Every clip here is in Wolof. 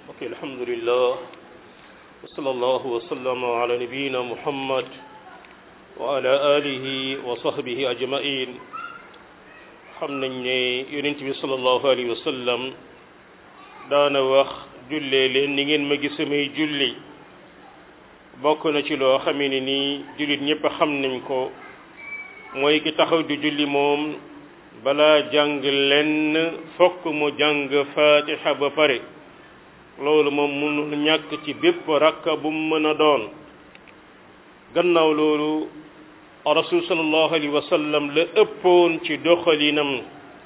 ok alhamdulillah wa sallallahu wa sallama ala nabiyina muhammad wa ala alihi wa sahbihi ajmain xam nañ ne yonent bi sallallahu alayhi wa sallam daana wax jullee leen ni ngeen ma gis samay julli bokk na ci loo xamee ne nii jullit ñëpp xam nañ ko mooy ki taxaw di julli moom balaa jàng lenn fokk mu jàng fatiha ba pare loolu moom mënul ñàkk ci bépp rakka bu mu mën a doon gannaaw loolu rasul sallallahu alayhi wa sallam la ëppoon ci doxalinam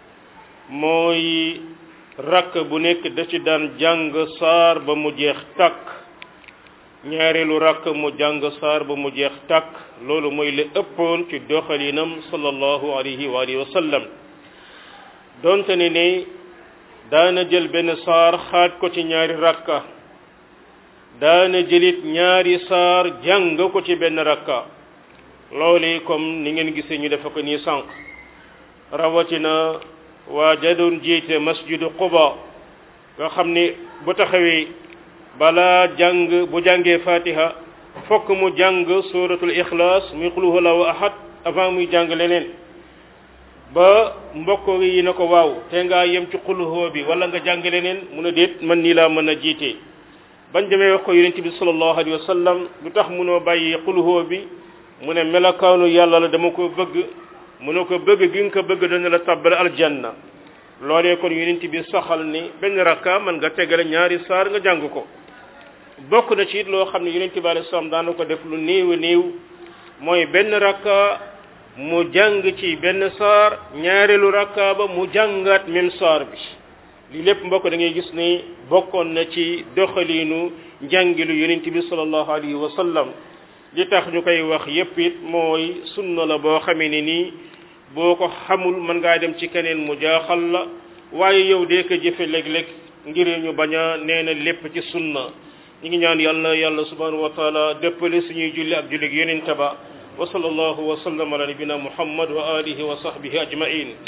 mooy rakk bu nekk da ci daan jàng saar ba mu jeex tàkk ñaareelu rakk mu jàng saar ba mu jeex tàkk loolu mooy la ëppoon ci doxalinam sallallahu alayhi wa alihi wa sallam donte ne ne daana jël benn saar xaaj ko ci ñaari rakka daana jëlit ñaari saar jàng ko ci benn rakka loolu comme ni ngeen gisee ñu defe ko nii sànq rawatina waa jadoon jiite masjidu quba nga xam ni bu taxawee balaa jàng bu jàngee fatiha fokk mu jàng suratul ixlaas muy qul huwallahu ahad avant muy jàng leneen ba mbokk yi na ko waaw te ngaa yem ci qul huwa bi wala nga jàng leneen mu ne déet man nii laa mën a jiite bañ demee wax ko yonent bi sallallahu alayhi wa sallam lu tax munoo bàyyi qul huwa bi mu ne melokaanu yàlla la dama ko bëgg mu ne ko bëgg gi nga ko bëgg dana la tabbal aljanna loolee kon yonent bi saxal ni benn rakka mën nga tegale ñaari saar nga jàng ko bokk na ci it loo xam ne yonent bi alayhi salaam daana ko def lu néew a néew mooy benn rakka mu jàng ci benn saar ñaareelu rakka ba mu jàngaat même saar bi lii lépp mbokk da ngay gis ni bokkoon na ci doxaliinu njàngilu yonent bi sallallahu alayhi wa sallam li tax ñu koy wax yépp it mooy sunna la boo xamee ne nii boo ko xamul mën ngaa dem ci keneen mu jaaxal la waaye yow dee ko jëfe léeg-léeg ngir ñu bañ a nee na lépp ci sunna ñi ngi ñaan yàlla yàlla subhanahu wa taala dëppale suñuy julli ak julli yonent ba wa sallallahu wa sallam ala nabina muhammad wa alihi wa sahbihi ajmain